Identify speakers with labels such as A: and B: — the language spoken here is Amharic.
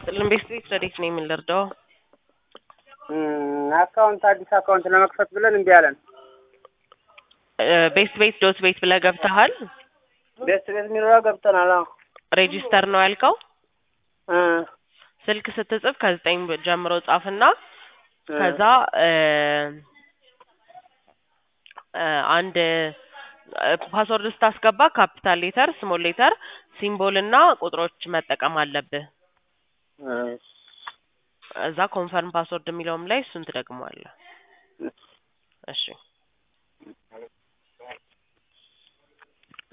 A: ይስጥልን። ቤስት ቤት ረዴት ነው የምንረዳው?
B: አካውንት አዲስ አካውንት ለመክፈት ብለን እምቢ አለን።
A: ቤስት ቤት ዶት ቤት ብለህ ገብተሃል?
B: ቤስት ቤት የሚለው ገብተናል። አዎ
A: ሬጂስተር ነው ያልከው?
B: እ
A: ስልክ ስትጽፍ ከዘጠኝ ጀምሮ ጻፍና ከዛ እ እ አንድ ፓስወርድ ስታስገባ ካፒታል ሌተር፣ ስሞል ሌተር፣ ሲምቦል እና ቁጥሮች መጠቀም አለብህ። እዛ ኮንፈርም ፓስወርድ የሚለውም ላይ እሱን ትደግመዋለህ። እሺ